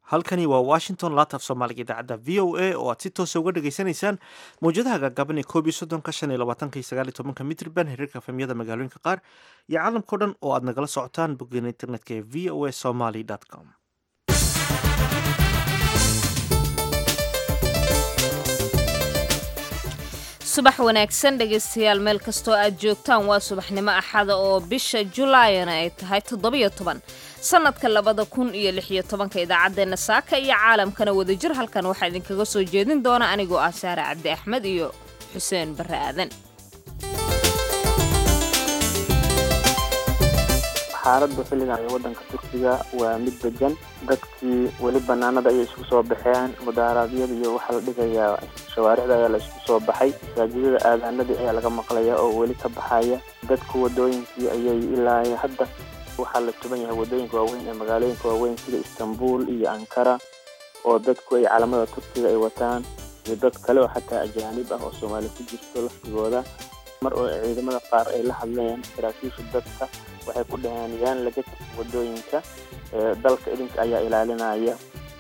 halkani waa washington laataaf soomaaliga idaacadda v o a oo aad si toosa uga dhagaysanaysaan mawjadaha gaagaaban ee koob iyo soddonka shan iyo labaatanka iyo sagaal iyo tobanka mitrban hereerka efemyada magaalooyinka qaar iyo caalamkao dhan oo aad nagala socotaan boggeena internetka ee v o a somaly com subax wanaagsan dhegaystayaal meel kastoo aad joogtaan waa subaxnimo axada oo bisha julaayana ay tahay toddobiyo toban sannadka labada kun iyo lix iyo tobanka idaacaddeenna saaka iyo caalamkana wadajir halkan waxaa idinkaga soo jeedin doona anigoo ah saare cabdi axmed iyo xuseen barre aadan xaaladda xilligan ee waddanka turkiga waa mid degan dadkii weli banaanada ayay isku soo baxeen mudaaraadyada iyo waxaa la dhigayaa shawaaricda ayaa la isku soo baxay masaajidada aadaanadii ayaa laga maqlaya oo weli ka baxaya dadku wadooyinkii ayay ilaa hadda waxaa la tuban yahay wadooyinka waaweyn ee magaalooyinka waaweyn sida istanbul iyo ankara oo dadku ay calamada turkiga ay wataan iyo dad kale oo xataa ajaanib ah oo soomaali ku jirto laftigooda mar oo ciidamada qaar ay la hadleen saraakiisha dadka waxay ku dhaheen yaan laga tegin wadooyinka dalka idinka ayaa ilaalinaya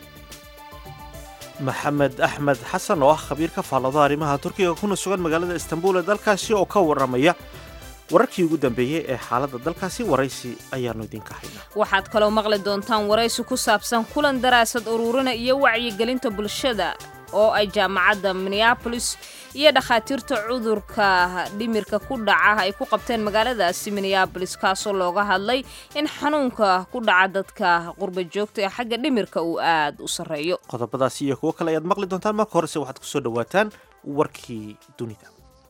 maxamed axmed xasan oo ah khabiir ka faallado arrimaha turkiga kuna sugan magaalada istanbul ee dalkaasi oo ka warramaya wararkii ugu dambeeyey ee xaaladda dalkaasi waraysi ayaannu idinka haynaa waxaad kaloo maqli doontaan waraysi ku saabsan kulan daraasad ururina iyo wacyigelinta bulshada oo ay jaamacadda minneabolis iyo dhakhaatiirta cudurka dhimirka ku dhaca ay ku qabteen magaaladaasi minneabolis kaasoo looga hadlay in xanuunka ku dhaca dadka qurba joogta ee xagga dhimirka uu aad u sarreeyo qodobadaasi iyo kuwo kale ayaad maqli doontaan marka horese waxaad kusoo dhawaataan warkii dunida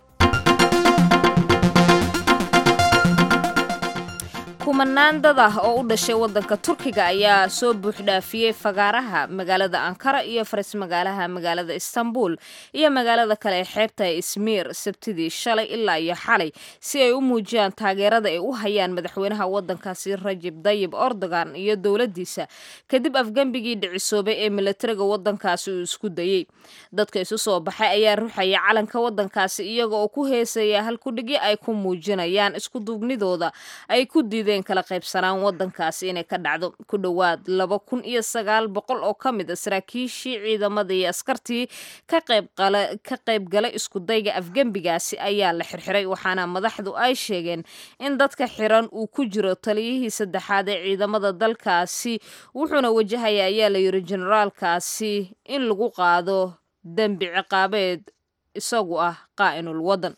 kumanaan dad ah oo u dhashay waddanka turkiga ayaa soo buuxdhaafiyey fagaaraha magaalada ankara iyo faris magaalaha magaalada istanbul iyo magaalada kale ee xeebta ee ismiir sabtidii shalay ilaa iyo xalay si ay u muujiyaan taageerada ay u hayaan madaxweynaha waddankaasi rajib dayib erdogan iyo dowladdiisa kadib afgembigii dhicisoobay ee milatariga waddankaasi uu isku dayey dadka isu soo baxay ayaa ruxaya calanka waddankaasi iyaga oo ku heesaya halkudhigyo ay ku muujinayaan iskuduubnidooda ay ku diideen kala qaybsanaan waddankaasi inay ka dhacdo ku dhowaad laba kun iyo sagaal boqol oo ka mid a saraakiishii ciidamada iyo askartii ka qaybgalay iskudayga afgembigaasi ayaa la xirxiray waxaana madaxdu ay sheegeen in dadka xiran uu ku jiro taliyihii saddexaad ee ciidamada dalkaasi wuxuuna wajahaya ayaa la yiri generaalkaasi in lagu qaado dembi ciqaabeed isagu ah qaa'inul waddan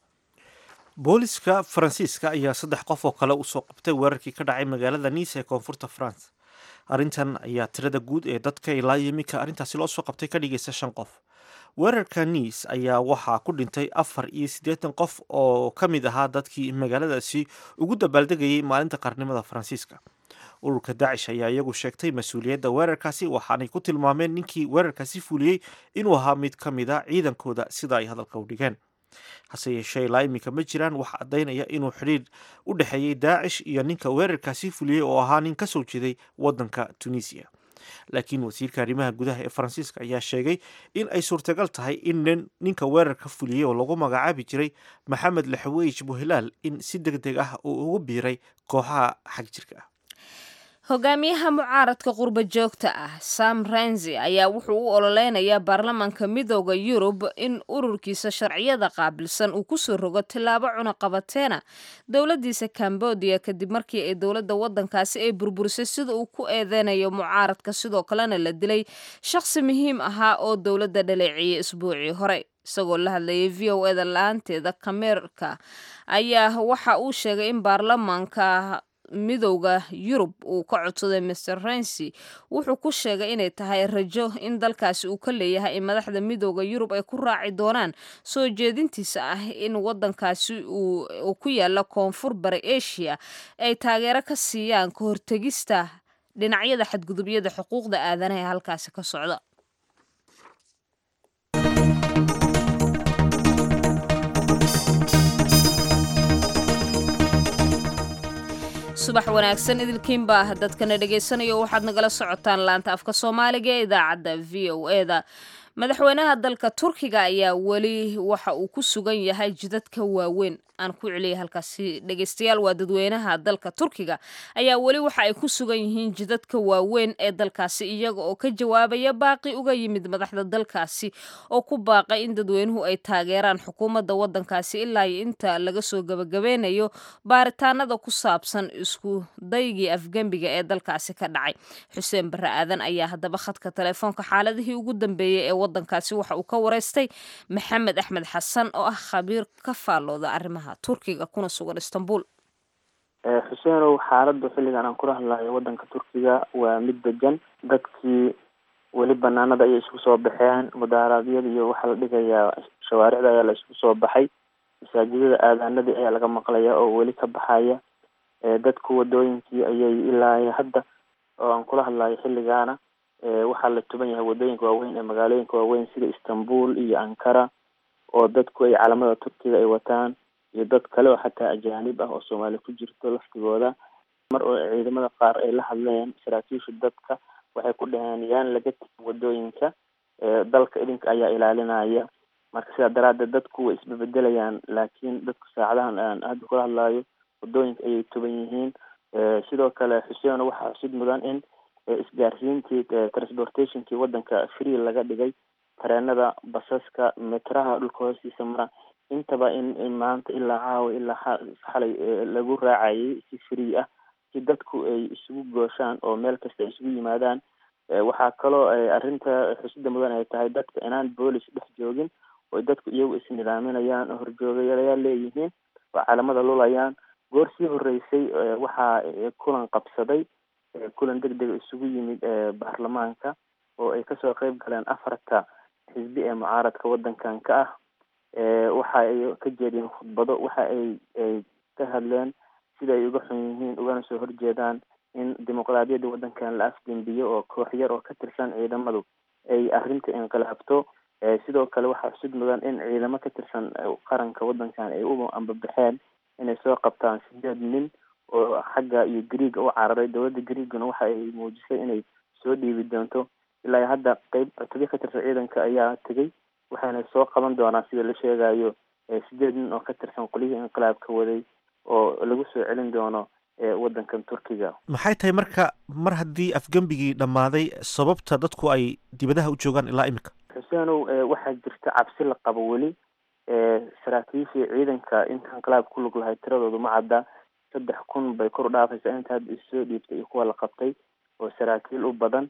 booliska faransiiska ayaa saddex qof oo kale usoo qabtay weerarkii ka dhacay magaalada nice ee koonfurta france arrintan ayaa tirada guud ee dadka ilaa yimika arrintaasi loo soo qabtay ka dhigaysa shan qof weerarka nice ayaa waxaa ku dhintay afar iyo siddeetan qof oo ka mid ahaa dadkii magaaladaasi ugu dabaaldegayay maalinta qarnimada faransiiska ururka daacish ayaa iyagu sheegtay mas-uuliyadda weerarkaasi waxaanay ku tilmaameen ninkii weerarkaasi fuliyey inuu ahaa mid ka mid a ciidankooda sida ay hadalka u dhigeen hase yeeshee ilaa iminka ma jiraan wax caddaynaya inuu xidhiir u dhexeeyey daacish iyo ninka weerarkaasi fuliyey oo ahaa nin ka soo jeeday waddanka tunisiya laakiin wasiirka arrimaha gudaha ee faransiiska ayaa sheegay in ay suurtagal tahay in ninka weerarka fuliyey oo lagu magacaabi jiray maxamed laxaweyj buhilaal in si deg deg ah uu ugu biiray kooxaha xag jirka ah hogaamiyaha mucaaradka qurba joogta ah sam renzi ayaa wuxuu u ololeynayaa baarlamaanka midooda yurub in ururkiisa sharciyada qaabilsan uu kusoo rogo tillaabo cunaqabateena dowladiisa cambodia kadib markii ay dowladda waddankaasi ay burburisay sida uu ku eedeynayo mucaaradka sidoo kalena la dilay shaqsi muhiim ahaa oo dowladda dhaleeceeyay isbuucii hore isagoo la hadlayay v o eda la-aanteeda kameerka ayaa waxa uu sheegay in baarlamaanka midowda yurub uu ka codsaday master rensi wuxuu ku sheegay inay tahay rajo in dalkaasi uu ka leeyahay in madaxda midowda yurub ay ku raaci doonaan soo jeedintiisa ah in wadankaasi uu ku yaala koonfur bari asia ay taageero ka siiyaan ka hortegista dhinacyada xadgudubyada xuquuqda aadanaha ee halkaasi ka socda subax wanaagsan idilkiinbaa dadkana dhagaysanayo waxaad nagala socotaan laanta afka soomaaliga ee idaacadda v o eda madaxweynaha dalka turkiga ayaa weli waxa uu ku sugan yahay jidadka waaweyn aan ku celiyay halkaasi dhegeystayaal waa dadweynaha dalka turkiga ayaa weli waxa ay ku sugan yihiin jidadka waaweyn ee dalkaasi iyaga oo ka jawaabaya baaqi uga yimid madaxda dalkaasi oo ku baaqay in dadweynuhu ay taageeraan xukuumadda waddankaasi ilaa iyo inta laga soo gabagabeynayo baaritaanada ku saabsan isku daygii afgembiga ee dalkaasi ka dhacay xuseen barre aadan ayaa haddaba khadka telefoonka xaaladihii ugu dambeeyey ee waddankaasi waxa uu ka wareystay maxamed axmed xasan oo ah khabiir ka faallooda arrimaha turkiga kuna sugan istanbul xuseenow xaaladda xilligan aan kula hadlayo waddanka turkiga waa mid degan dadkii weli banaanada ayay isku soo baxeen mudaaraadyada iyo waxaa la dhigayaa shawaaricda ayaa la isku soo baxay masaajidada aadaanadii ayaa laga maqlaya oo weli ka baxaya dadku wadooyinkii ayay ilaa hadda oo aan kula hadlayo xilligaana waxaa la tuban yahay wadooyinka waaweyn ee magaalooyinka waaweyn sida istanbul iyo ankara oo dadku ay calamada turkiga ay wataan iyo dad kale oo xataa ajaanib ah oo soomaali ku jirto laftigooda mar oo ciidamada qaar ay la hadleen saraakiisha dadka waxay ku dhaheen yaan laga tegin wadooyinka dalka idinka ayaa ilaalinaya marka sidaa daraaddeed dadku way isbebedelayaan laakiin dadku saacadahan aan hadda kula hadlayo wadooyinka ayay tuban yihiin sidoo kale xuseen waxaa xusid mudan in isgaarsiintii transportationkii waddanka free laga dhigay tareenada basaska metraha dhulka hoostiisa mara intaba in maanta ilaa caawa ilaa xalay lagu raacayay si free ah si dadku ay isugu gooshaan oo meel kasta ay isugu yimaadaan waxaa kaloo arrinta xusida mudan ay tahay dadka inaan boolis dhex joogin oo dadku iyagu isnidaaminayaan oo horjoogayaal leeyihiin oo calamada lulayaan goor sii horeysay waxaa kulan qabsaday kulan deg dega isugu yimid baarlamaanka oo ay kasoo qeyb galeen afarta xisbi ee mucaaradka waddankan ka ah waxa ay ka jeediyeen khudbado waxa ay ay ka hadleen sida ay uga xun yihiin ugana soo horjeedaan in dimuqraadiyadda waddankan la afgembiyo oo koox yar oo ka tirsan ciidamadu ay arrinta inqilaabto sidoo kale waxaa xusid mudan in ciidamo ka tirsan qaranka waddankan ay u ambabaxeen inay soo qabtaan sideed nin oo xagga iyo greega u cararay dowladda greegana waxa ay muujisay inay soo dhiibi doonto ilaa hadda qeyb cutubyo ka tirsan ciidanka ayaa tegay waxayna soo qaban doonaan sida la sheegayo sideed nin oo ka tirsan qolyihii inqilaabka waday oo lagu soo celin doono waddankan turkiga maxay tahay marka mar haddii afgembigii dhammaaday sababta dadku ay dibadaha u joogaan ilaa imika xuseenow waxaa jirta cabsi la qabo weli saraakiishii ciidanka inta inqilaab ku lug lahay tiradoodu ma cadda saddex kun bay kor u dhaafaysaa inta hadda issoo dhiibtay iyo kuwa la qabtay oo saraakiil u badan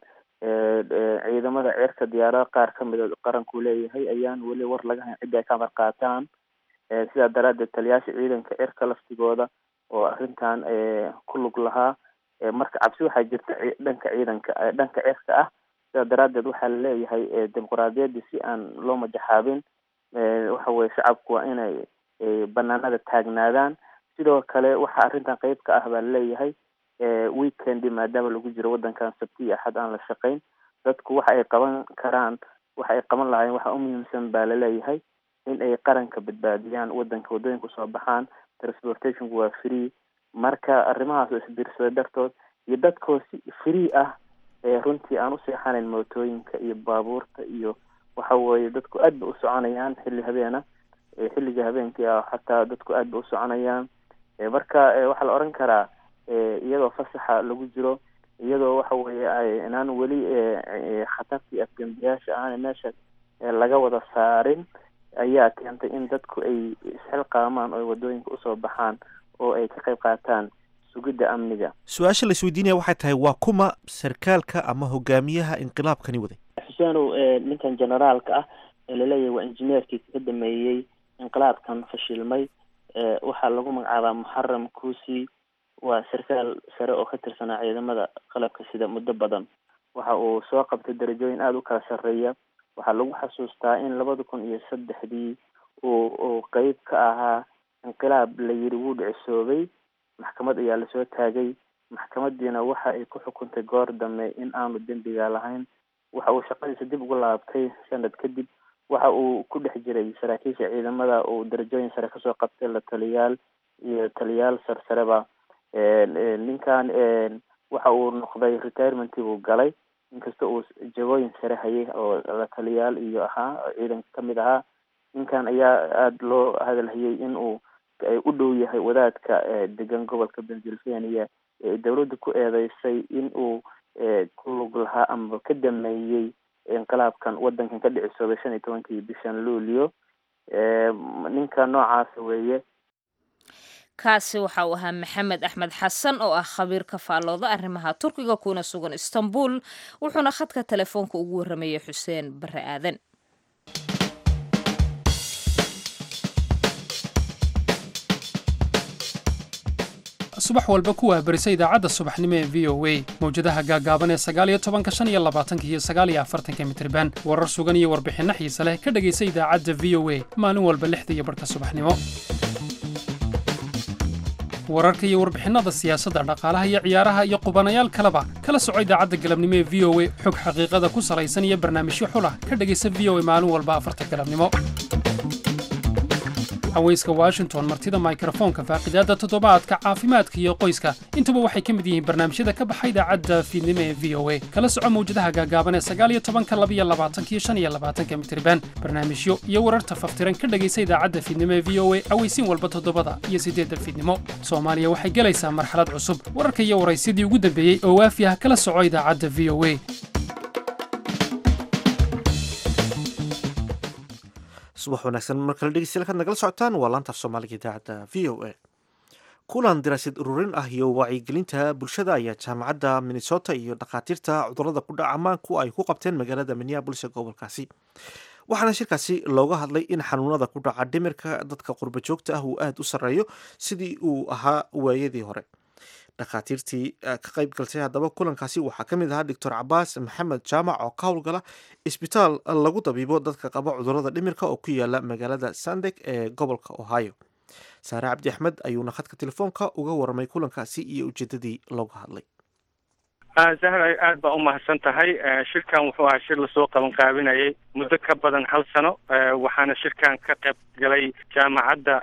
ciidamada ceerka diyaarada qaar ka mida qaranku leeyahay ayaan weli war laga hayn ciddi ay ka amar qaataan sidaa daraaddeed taliyaasha ciidanka cirka laftigooda oo arrintan ku lug lahaa marka cabsi waxaa jirta dhanka ciidanka dhanka cirka ah sidaa daraaddeed waxaa la leeyahay dimuqraadiyadda si aan loo majaxaabin waxa weye shacabku waa inay banaanada taagnaadaan sidoo kale waxaa arrintan qeyb ka ah baa laleeyahay weekendi maadaama lagu jiro waddankan sabti iyo axad aan la shaqayn dadku waxa ay qaban karaan waxa ay qaban lahaayeen waxa umuhiimsan baa laleeyahay in ay qaranka badbaadiyaan waddanka waddooyinka usoo baxaan transportationku waa free marka arrimahaas oo isbiirsaday dartood iyo dadkoo si free ah runtii aan u seexanayn mootooyinka iyo baabuurta iyo waxa weeye dadku aad ba u soconayaan xilli habeena xilliga habeenkii ah xataa dadku aad ba u soconayaan marka waxaa la oran karaa iyadoo fasaxa lagu jiro iyadoo waxa weeye inaan weli khatartii afgembiyaasha aan meesha laga wada saarin ayaa keentay in dadku ay isxilqaamaan oo wadooyinka usoo baxaan oo ay ka qayb qaataan sugidda amniga su-aasha la isweydiinaya waxay tahay waa kuma sarkaalka ama hogaamiyaha inqilaabkani waday xuseenow ninkan generaalka ah ee laleeyahay waa injineerkii ka dameeyey inqilaabkan fashilmay waxaa lagu magacaabaa muxaram kuusi waa sarkaal sare oo ka tirsanaa ciidamada qalabka sida muddo badan waxa uu soo qabtay darajooyin aada u kala sarreeya waxaa lagu xasuustaa in labada kun iyo saddexdii uu uu qeyb ka ahaa inqilaab la yiri wuu dhicisoobay maxkamad ayaa lasoo taagay maxkamadiina waxa ay ku xukuntay goor dambe in aanu dembiga lahayn waxa uu shaqadiisa dib ugu laabtay sanad kadib waxa uu ku dhex jiray saraakiisha ciidamada uu darajooyin sare kasoo qabtay la taliyaal iyo taliyaal sarsareba ninkan waxa uu noqday retirementii buu galay inkasta uu jagooyin sare hayay oo la taliyaal iyo ahaa ciidanka kamid ahaa ninkan ayaa aada loo hadalhayay in uu booliska ay u dhow yahay wadaadka degan gobolka pennsylvania ee dowladda ku eedeysay in uu ku lug lahaa amaba ka dameeyey inqilaabkan wadankan ka dhicisooday shan iyo tobankii bishan luulio ninka noocaasa weeye kaasi waxa uu ahaa maxamed axmed xasan oo ah khabiir ka faallooda arrimaha turkiga kuna sugan istanbul wuxuuna khadka telefoonka ugu warramayay xuseen bare aadan subax walba ku wahbarisa idaacadda subaxnimo ee v o a mawjadaha gaagaaban ee sagaaliyo tobanka shan iyo labaatanka iyo sagaaliyo afartanka mitriban warar sugan iyo warbixinno xiise leh ka dhegaysa idaacadda v o a maalin walba lixda iyo barhka subaxnimo wararka iyo warbixinnada siyaasadda dhaqaalaha iyo ciyaaraha iyo qubanayaal kaleba kala soco idaacadda galabnimo ee v o a xog xaqiiqada ku salaysan iyo barnaamijyo xulah ka dhegaysa v o a maalin walba afarta galabnimo haweyska washington martida mikrofoonka faaqidaadda toddobaadka caafimaadka iyo qoyska intuba waxay ka mid yihiin barnaamijyada ka baxa idaacadda fiidnimo ee v o a kala soco mawjadaha gaagaaban ee sagaaliyo tobanka labiyo labaatanka iyo shan iyo labaatanka mitriban barnaamijyo iyo wararta faftiran ka dhegaysa idaacadda fiidnimo ee v o a aweysiin walba toddobada iyo siddeedda fiidnimo soomaaliya waxay gelaysaa marxalad cusub wararka iyo waraysyadii ugu dambeeyey oo waafi ah kala soco idaacadda v o a subax wanaagsan mar kale dhegeystayaal kaad nagala socotaan waa laantaaf soomaaliga idaacadda v o a kulan daraasad ururin ah iyo wacyigelinta bulshada ayaa jaamacadda minnesota iyo dhakhaatiirta cudurada ku dhaca maanku ay ku qabteen magaalada minneabolis ee gobolkaasi waxaana shirkaasi looga hadlay in xanuunada ku dhaca dhimirka dadka qurba joogta ah uu aada u sarreeyo sidii uu ahaa waayadii hore dhakhaatiirtii ka qayb galtay haddaba kulankaasi waxaa ka mid ahaa doctor cabaas maxamed jaamac oo ka howlgala isbitaal lagu dabiibo dadka qaba cudurada dhimirka oo ku yaala magaalada sandeg ee gobolka ohio saare cabdi axmed ayuuna khadka telefoonka uga warramay kulankaasi iyo ujeedadii looga hadlay zahra aad baa umahadsan tahay shirkan wuxuu ahaa shir lasoo qaban qaabinayay muddo ka badan hal sano waxaana shirkan ka qayb galay jaamacadda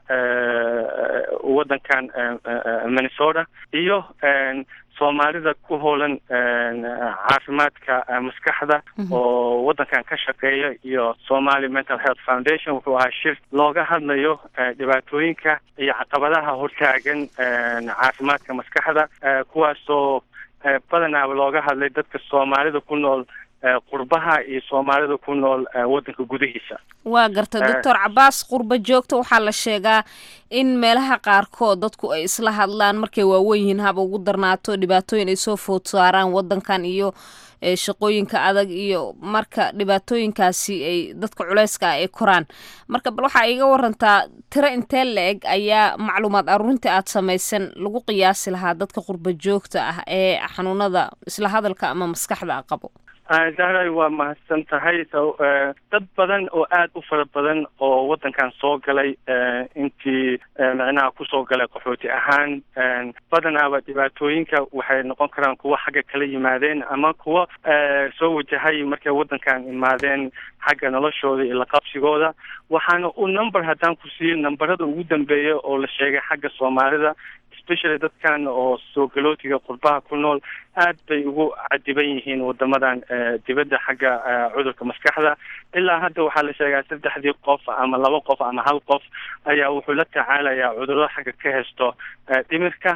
waddankan minnesota iyo soomaalida ku hoolan caafimaadka maskaxda oo waddankan ka shaqeeya iyo somali mental health foundation wuxuu ahaa shir looga hadlayo dhibaatooyinka iyo caqabadaha hortaagan caafimaadka maskaxda kuwaasoo badanaaba looga hadlay dadka soomaalida ku nool qurbaha iyo soomaalida ku nool waddanka gudihiisa waa garta doctor cabaas qurba joogta waxaa la sheegaa in meelaha qaarkood dadku ay isla hadlaan markay waawen yihiin haba ugu darnaato dhibaatooyin ay soo food saaraan waddankan iyo shaqooyinka adag iyo marka dhibaatooyinkaasi ay dadka culeyska ah ay koraan marka bal waxaa iga warantaa tiro intee la-eg ayaa macluumaad aruurinta aad samaysan lagu qiyaasi lahaa dadka qurba joogta ah ee xanuunada isla hadalka ama maskaxda qabo zahray waa mahadsan tahay dad badan oo aada u fara badan oo waddankan soo galay intii micnaha kusoo galay qaxooti ahaan badanaaba dhibaatooyinka waxay noqon karaan kuwa xagga kala yimaadeen ama kuwa soo wajahay markay waddankan imaadeen xagga noloshooda iyo laqabsigooda waxaana u number haddaan ku siiyo numberada ugu dambeeya oo la sheegay xagga soomaalida especially dadkan oo soo galootiga qurbaha ku nool aad bay ugu cadiban yihiin wadamadan dibadda xagga cudurka maskaxda ilaa hadda waxaa la sheegaa saddexdii qof ama laba qof ama hal qof ayaa wuxuu la tacaalayaa cudurro xagga ka haysto dhimirka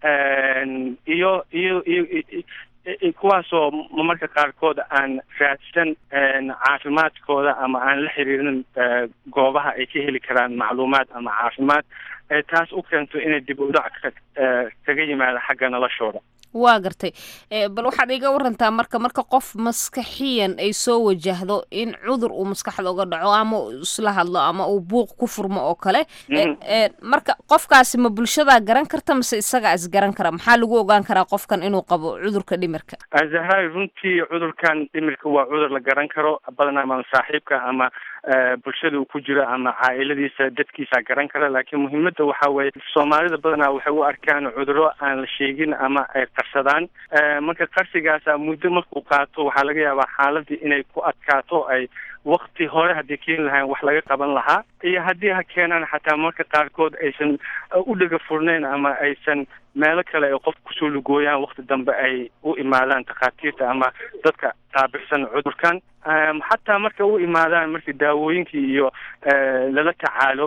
iyo iyo iyo kuwaasoo marmarka qaarkood aan raadsan caafimaadkooda ama aan la xiriirin goobaha ay ka heli karaan macluumaad ama caafimaad taas u keento inay dib u dhac kaga yimaado xagga noloshooda waa gartay bal waxaad iga warantaa marka marka qof maskaxiyan ay soo wajahdo in cudur uu maskaxda uga dhaco ama uu isla hadlo ama uu buuq ku furmo oo kale marka qofkaasi ma bulshadaa garan karta mase isagaa isgaran kara maxaa lagu ogaan karaa qofkan inuu qabo cudurka dhimirka zahraay runtii cudurkan dhimirka waa cudur la garan karo badanaa ama saaxiibka ama bulshada uu ku jiro ama caailadiisa dadkiisa garan kara laakiin muhiimada waxa weeye soomaalida badanaa waxay u arkaan cuduro aan la sheegin ama ay qarsadaan marka qarsigaasa muddo markuu qaato waxaa laga yaabaa xaaladii inay ku adkaato ay wakti hore haddii keeni lahayn wax laga qaban lahaa iyo haddii ha keenaan xataa marka qaarkood aysan u dhega furnayn ama aysan meelo kale ay qof kusoo lugooyaan wakti dambe ay u imaadaan takhaatiirta ama dadka qaabilsan cudurkan xataa marka u imaadaan markii daawooyinkii iyo lala tacaalo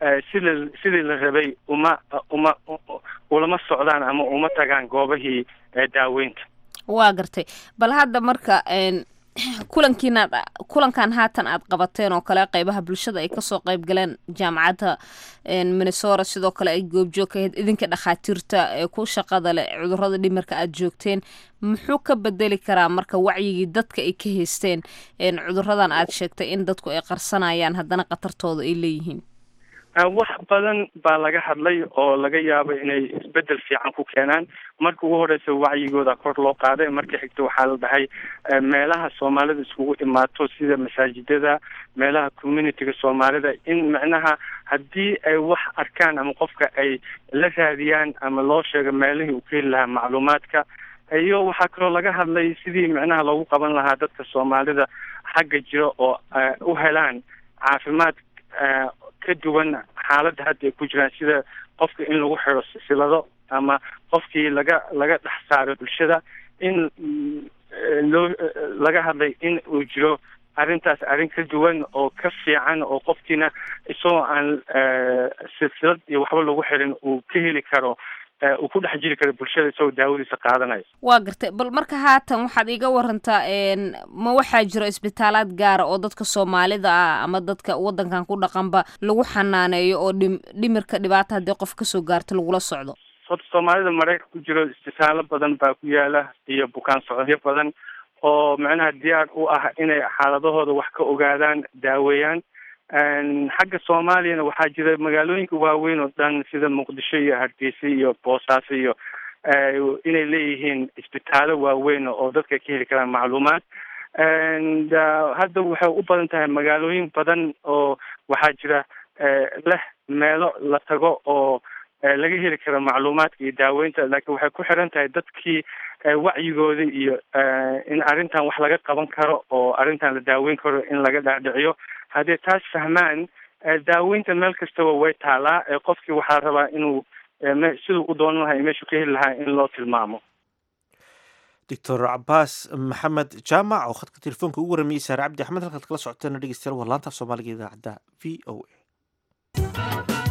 sida sidii la rabay uma uma ulama socdaan ama uma tagaan goobahii daaweynta waa gartay bal hadda marka kulankiina kulankan haatan aad qabateen oo kale qeybaha bulshada ay kasoo qeyb galeen jaamacadda minnesota sidoo kale ay goobjoog ka ahayd idinka dhakhaatiirta ee ku shaqada leh cudurada dhimirka aad joogteen muxuu ka bedeli karaa marka wacyigii dadka ay ka haysteen cuduradan aad sheegtay in dadku ay qarsanayaan haddana khatartooda ay leeyihiin wax badan baa laga hadlay oo laga yaabo inay isbedel fiican ku keenaan marka ugu horeysa wacyigooda kor loo qaaday marka xigta waxaa la dhahay meelaha soomaalida iskugu imaato sida masaajidada meelaha communityga soomaalida in macnaha haddii ay wax arkaan ama qofka ay la raadiyaan ama loo sheego meelihii uu ka heli lahaa macluumaadka iyo waxaa kaloo laga hadlay sidii macnaha loogu qaban lahaa dadka soomaalida xagga jira oo u helaan caafimaad ka duwan xaaladda hadda ay ku jiraan sida qofka in lagu xiro silsilado ama qofkii laga laga dhex saaro bulshada in loo laga hadlay in uu jiro arrintaas arrin ka duwan oo ka fiican oo qofkiina isagoo aan silsilad iyo waxba lagu xirin uu ka heli karo uu ku dhex jiri karo bulshada isagoo daawadiisa qaadanayo waa gartay bal marka haatan waxaad iga warantaa ma waxaa jiro isbitaalaad gaara oo dadka soomaalida ah ama dadka wadankan ku dhaqanba lagu xanaaneeyo oo dhim dhimirka dhibaata haddii qof kasoo gaarto lagula socdo horta soomaalida mareyka ku jiro isbitaalo badan baa ku yaala iyo bukaan socodyo badan oo macnaha diyaar u ah inay xaaladahooda wax ka ogaadaan daaweeyaan xagga soomaaliyana waxaa jira magaalooyinka waaweyn oo dhan sida muqdisho iyo hargeysa iyo boosaaso iyo inay leeyihiin isbitaalo waaweyn oo dadka ka heli karaan macluumaad hadda waxay u badan tahay magaalooyin badan oo waxaa jira leh meelo la tago oo laga heli karo macluumaadka iyo daaweynta laakiin waxay ku xiran tahay dadkii wacyigooda iyo in arrintan wax laga qaban karo oo arrintan la daaweyn karo in laga dhaadhiciyo haddii taas fahmaan daaweynta meel kastaba way taalaa qofkii waxaa rabaa inuu siduu u doonan lahaa meeshuu ka heli lahaa in loo tilmaamo doctor cabaas maxamed jaamac oo khadka telefoonka ugu waramayay saare cabdi axmed halkaad kala socoteena dhegeystayaal waa laanta soomaaliga idaacadda v o a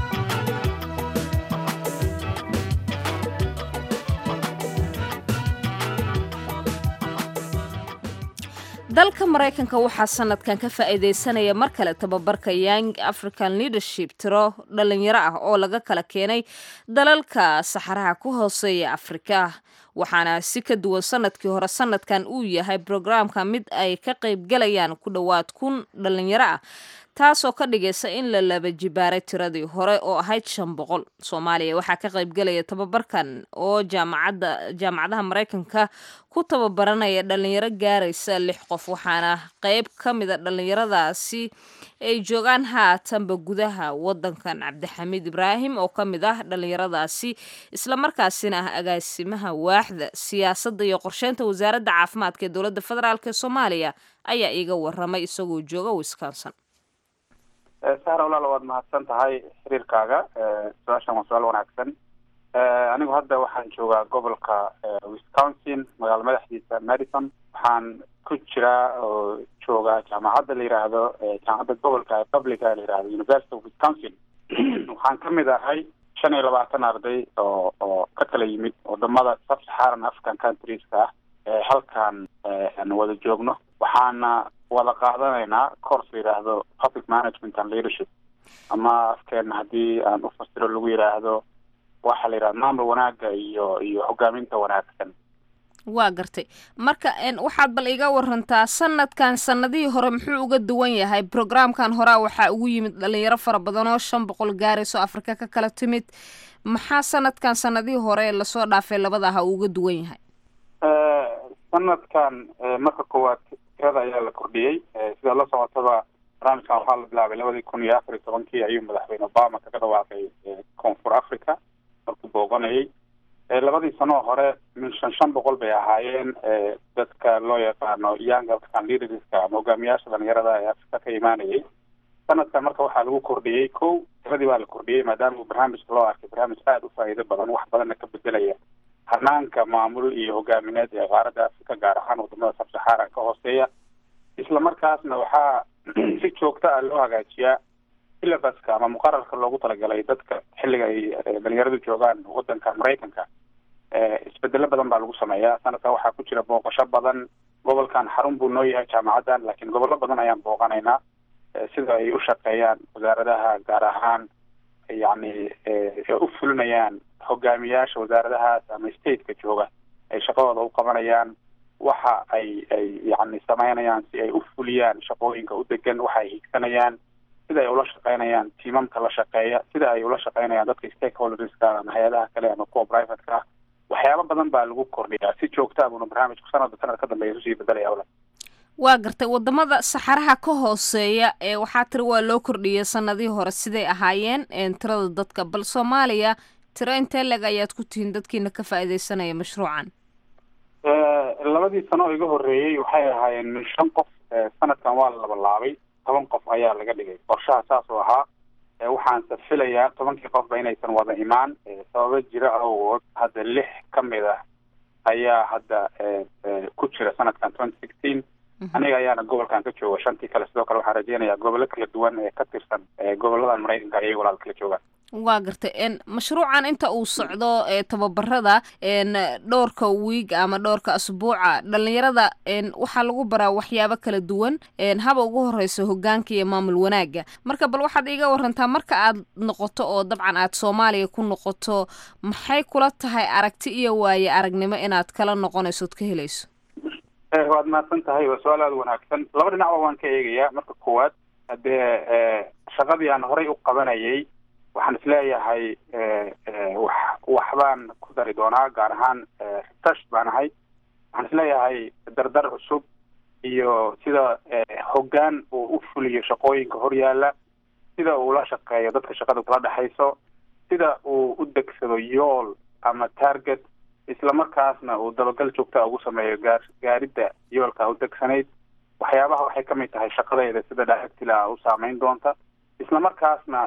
dalka maraykanka waxaa sanadkan ka faa'iideysanaya mar kale tababarka young african leadership tiro dhalinyaro ah oo laga kala keenay dalalka saxaraha ku hooseeya afrika waxaana si ka duwan sanadkii hore sanadkan uu yahay brograamka mid ay ka qaybgalayaan ku dhowaad kun dhalinyaro ah taasoo ka dhigaysa in la laba jibaaray tiradii hore oo ahayd shan boqol soomaaliya waxaa ka qaybgalaya tababarkan oo jaamacadda jaamacadaha maraykanka ku tababaranaya dhalinyaro gaaraysa lix qof waxaana qeyb ka mida dhalinyaradaasi ay joogaan haatanba gudaha wadankan cabdixamiid ibraahim oo ka mid ah dhalinyaradaasi islamarkaasina ah agaasimaha waaxda siyaasadda iyo qorsheynta wasaaradda caafimaadka ee dowladda federaalk ee soomaaliya ayaa iiga waramay isagoo jooga wisconsin sahra walaal waad mahadsan tahay xiriirkaaga su-aashan waa su-aal wanaagsan anigu hadda waxaan joogaa gobolka wisconsin magaalo madaxdiisa madison waxaan ku jiraa oo joogaa jaamacadda la yidhaahdo jaamacadda gobolka publica la yidhahdo university of wisconsin waxaan ka mid ahay shan iyo labaatan arday oo oo ka kala yimid wadamada sub-saharan african countrieska ah ee halkan aan wada joogno waxaana wada qaadanaynaa course la yidhaahdo public management and leadership ama afkeena haddii aan u fasiro lagu yidhaahdo waxa la yidhahda maamul wanaaga iyo iyo hogaaminta wanaagsan waa gartay marka waxaad bal iga warantaa sanadkan sanadihii hore muxuu uga duwan yahay brograamkan horea waxaa ugu yimid dhalinyaro fara badan oo shan boqol gaarayso afrika ka kala timid maxaa sanadkan sanadihii hore lasoo dhaafay labada aha uu uga duwan yahay sanadkan marka koowaad tirada ayaa la kordhiyey sida la socotaba barnaamijkan waxaa la bilaabay labadii kun iyo afar iyo tobankii ayuu madaxweyne obama kaga dhawaaqay koonfur africa markuu booqanayay labadii sanoo hore min shan shan boqol bay ahaayeen dadka loo yaqaano young african leaderska ama hogaamiyaasha dhalinyarada ee afrika ka imaanayay sanadkan marka waxaa lagu kordhiyey ko tiradii baa la kordhiyey maadaama uu barnaamijka loo arkay barnaamij aada u faa'iido badan wax badanna ka bedelaya hanaanka maamul iyo hogaamineed ee qaaradda afrika gaar ahaan wadamada sabsaxaaran ka hooseeya isla markaasna waxaa si joogta ah loo hagaajiyaa syllabuska ama muqararka loogu talagalay dadka xilliga ay dhalinyaradu joogaan wadanka maraykanka isbedelo badan baa lagu sameeyaa sanadkan waxaa ku jira booqasho badan gobolkan xarun buu noo yahay jaamacaddan laakiin gobollo badan ayaan booqanaynaa sida ay u shaqeeyaan wasaaradaha gaar ahaan yacni u fulinayaan hogaamiyaasha wasaaradahaas ama stateka jooga ay shaqadooda u qabanayaan waxa ay ay yacni sameynayaan si ay u fuliyaan shaqooyinka u degan waxa ay higsanayaan sida ay ula shaqeynayaan tiimamka la shaqeeya sida ay ula shaqeynayaan dadka stakeholderska ama hay-adaha kale ama kuwa privateka ah waxyaabo badan baa lagu kordhiyaa si joogta abuna barnaamijku sanadba sanad ka dambeeya isusii bedelaya wala waa gartay wadamada saxaraha ka hooseeya ee waxaa tiri waa loo kordhiyay sanadihii hore siday ahaayeen tirada dadka bal soomaaliya tiro intee leg ayaad ku tihiin dadkiina ka faa'iidaysanaya mashruucan labadii sano oo iga horreeyey waxay ahaayeen shan qof sanadkan waa la labalaabay toban qof ayaa laga dhigay qorshaha saas oo ahaa waxaanse filayaa tobankii qofba inaysan wada imaan sababo jira awgood hadda lix ka mid ah ayaa hadda ku jira sanadkan twenty sixteen aniga ayaana gobolkan ka jooga shantii kale sidoo kale waxaan rajeynayaa gobollo kala duwan ee ka tirsan goboladan maraykanka ayay walaal kala joogaan waa gartay mashruucan inta uu socdo tababarada dhowrka wiig ama dhowrka asbuuca dhalinyarada waxaa lagu baraa waxyaabo kala duwan haba ugu horeyso hogaanka iyo maamul wanaaga marka bal waxaad iiga warantaa marka aad noqoto oo dabcan aad soomaaliya ku noqoto maxay kula tahay aragti iyo waaye aragnimo inaad kala noqonayso od ka helayso waad mahadsan tahay waa su-aal aada wanaagsan laba dhinacba waan ka eegayaa marka koowaad haddee shaqadii aan horey u qabanayay waxaan isleeyahay wax waxbaan ku dari doonaa gaar ahaan tash baan ahay waxaan isleeyahay dardar cusub iyo sida hoggaan uu u fuliyo shaqooyinka horyaala sida uu la shaqeeyo dadka shaqada kula dhexayso sida uu u degsado yool ama target islamarkaasna uu dabagal joogtaa ugu sameeyo gaar gaaridda yoolka u degsanayd waxyaabaha waxay ka mid tahay shaqadayda sida dhaagtila u saameyn doonta islamarkaasna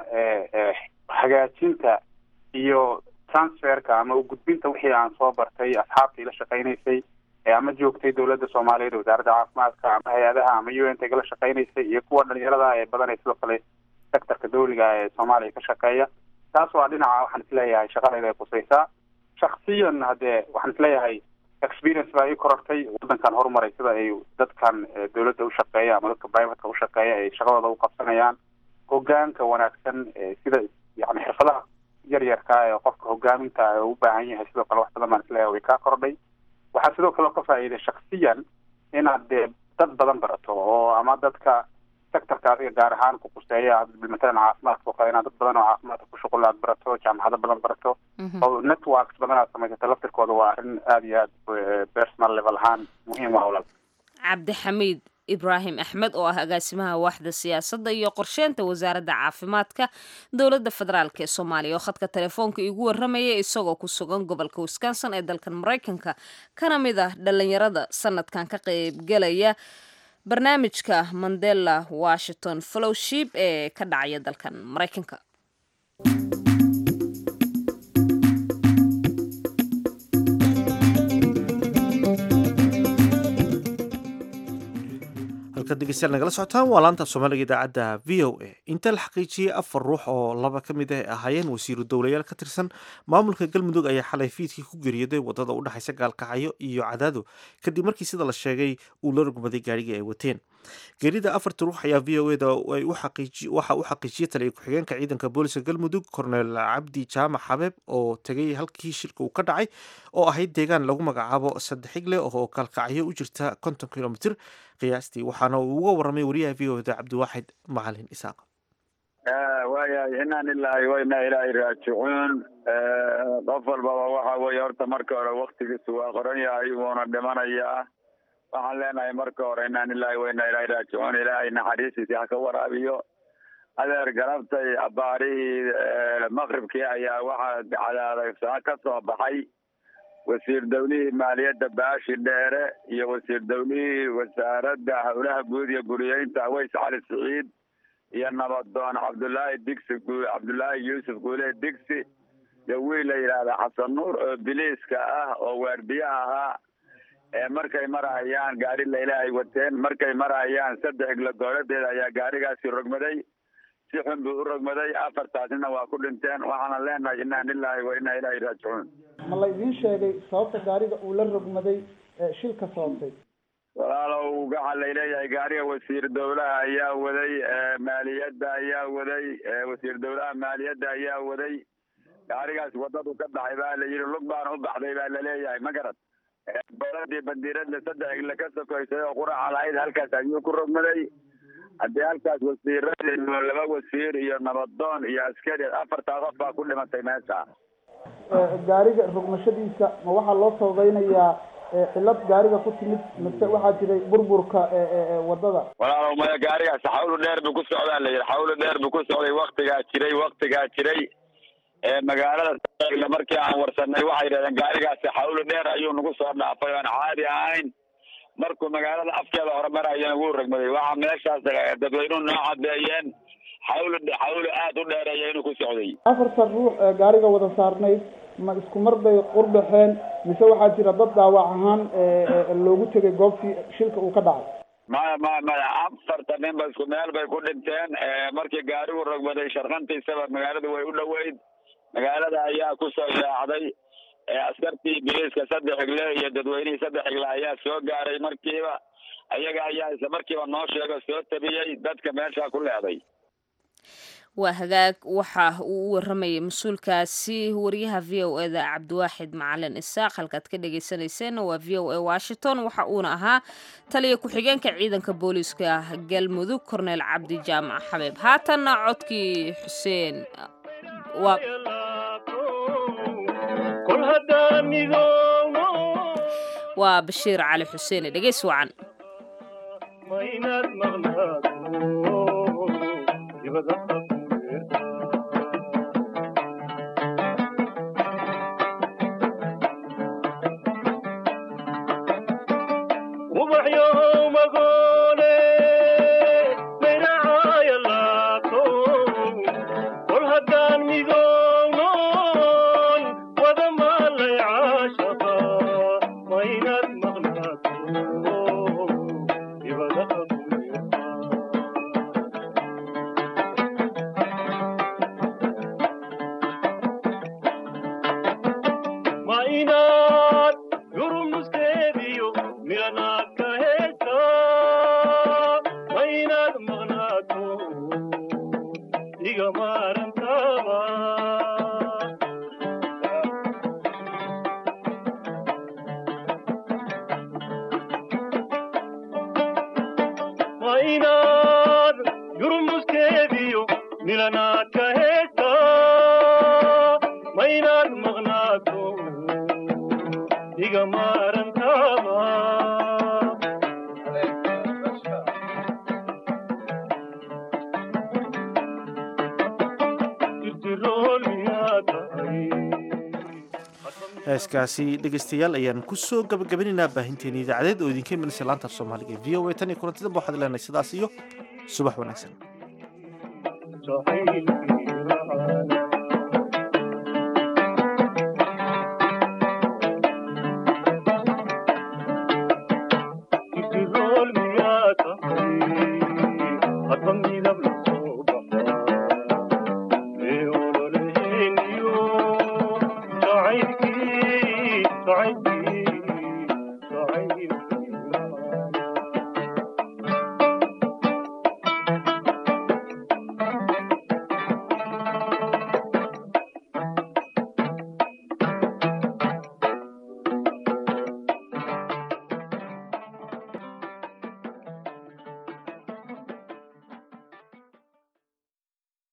hagaajinta iyo transferka ama ugudbinta wixii aan soo bartay asxaabtii la shaqaynaysay ama joogtay dowladda soomaaliyeed wasaaradda caafimaadka ama hay-adaha ama u n tga la shaqaynaysay iyo kuwa dhalinyarada ee badan ee sidoo kale sectorka dawliga ee soomaaliya ka shaqeeya taas waa dhinaca waxaan isleeyahay shaqadayda ay qusaysaa shaksiyan haddee waxaan isleeyahay experience baa ii korortay waddankan horumaray sida ay dadkan dowladda ushaqeeya ama dadka privateka ushaqeeya ay shaqadooda u qabsanayaan hogaanka wanaagsan sida yani xirfadaha yaryarka ee qofka hogaaminta u baahan yahay sidoo kale wax badan baan isleeyahay way kaa kordhay waxaa sidoo kale ka faa'iiday shaksiyan inaad dee dad badan barato oo ama dadka sectorka adiga gaar ahaan ku quseeya matalan caafimaadka oo kale inaad dad badan oo caafimaadka ku shuqul aad barato jaamacado badan barato oo networks badan aad samaysato laftirkooda waa arrin aada iyo aad personal level ahaan muhiim ah walal cabdixamiid ibraahim axmed oo ah agaasimaha waaxda siyaasadda iyo qorsheynta wasaaradda caafimaadka dowladda federaalk ee soomaaliya oo khadka telefoonka igu warramaya isagoo ku sugan gobolka wisconsin ee dalkan maraykanka kana mid ah dhalinyarada sanadkan ka qaybgelaya barnaamijka mandela washington fellowship ee ka dhacaya dalkan maraykanka halkaad dhegeystayaal nagala socotaan waa laanta soomaaliga idaacadda v o a inta la xaqiijiyey afar ruux oo laba ka mid ah ahaayeen wasiiru dowlayaal ka tirsan maamulka galmudug ayaa xalay fiidkii ku geeriyooday wadada u dhexaysa gaalkacyo iyo cadaado kadib markii sida la sheegay uu la rugmaday gaarigii ay wateen geerida afarta ruux ayaa v o eda waxa u xaqiijiyey taliya ku-xigeenka ciidanka booliska galmudug korneel cabdi jaamac xabeeb oo tegay halkii shirka uu ka dhacay oo ahayd deegaan lagu magacaabo sadexigle oo gaalkacyo u jirta konton kilomitr qiyaastii waxaana uu uga warramay wariyaha v o eda cabdiwaaxid macalin isaaq waayahay inaan ilaahay wayna ilaahay raajicuun qof walbaba waxa weeye horta marka hore waktigiisu waa qoran yahay wuuna dhimanayaa waxaan leenahay marka hore inaan ilaahay wayna ilaahay raajicuun ilaahay naxariistiisi ha ka waraabiyo adeer galabtay abaarihii maqribkii ayaa waxaa cadaadaysaa ka soo baxay wasiir dawlihii maaliyadda baashi dheere iyo wasiir dawlihii wasaaradda howlaha guud iyo guriyeynta aweys cali siciid iyo nabadoon cabdullaahi digsi cabdullaahi yuusuf guulee digsi iyo wiil la yidhaahda xasan nuur oo biliiska ah oo waardiye ahaa ee markay marahayaan gaari layla ay wateen markay marahayaan saddex iglo gooladeeda ayaa gaarigaasi rogmaday si xun buu u rogmaday afartaasina waa ku dhinteen waxaana leenahay inaa lilaahi wa inaa ilaahi raajicuun ma la idiin sheegay sababta gaariga uu la rogmaday shilka sababtay walaalow waxaa layleeyahay gaariga wasiir dawlaha ayaa waday maaliyadda ayaa waday wasiir dawlaha maaliyadda ayaa waday gaarigaas wadadu ka baxay baa la yidhi lug baana u baxday baa laleeyahay ma garad boladii bandiiradla saddex igle ka sokaysay oo quraca lahayd halkaas ayuu ku rogmaday haddii halkaas wasiiradii laba wasiir iyo nabadoon iyo askari afartaa qof baa ku dhimatay meesha gaariga rogmashadiisa ma waxaa loo sababeynayaa cilad gaariga ku timid mise waxaa jiray burburka wadada walaalow maya gaarigaas xawlu dheer buu ku socdaa la yidhi xawlu dheer buu ku socday waktigaa jiray waktigaa jiray magaalada markii aan warsanay waxay yidhahdeen gaarigaasi xawlu dheer ayuu nagu soo dhaafay oan caadi ahayn markuu magaalada afkeeda horumarayana wuu rogmaday waxa meeshaas dadweynuhu noo cadeeyeen xawlu xawlu aada u dheereeya inuu ku socday afartan ruux ee gaariga wada saarnayd ma isku mar bay qurbaxeen mise waxaa jira dad dhaawac ahaan loogu tegay goobtii shilka uu ka dhacay maya maya maya afartan nin ba isku meel bay ku dhinteen markii gaarigu rogmaday sharqantiisaba magaaladu way u dhoweyd magaalada ayaa kusoo yaacday askartii biliiska saddex igle iyo dadweynihii saddex igle ayaa soo gaaray markiiba ayaga ayaa isla markiiba noo sheego soo tabiyey dadka meesha ku leeday waa hagaag waxa uu u waramayay mas-uulkaasi wariyaha v o eda cabdiwaaxid macalin isaaq halkaad ka dhageysaneyseen waa v o a washington waxa uuna ahaa taliya ku-xigeenka ciidanka booliiska galmudug korneel cabdi jaamac xabeeb haatanna codkii xuseen waa waa bashiir cali xuseen dhegeys wacan heeskaasi dhegaystayaal ayaan kusoo gabagabanaynaa baahinteeni idaacadeed oo idinka imanaysa laanta af soomaaliga e v o a tan iyo kulantidanba waxaad leenahay sidaas iyo subax wanaagsan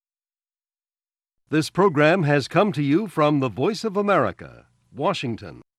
This program has come to you from the Voice of America, Washington.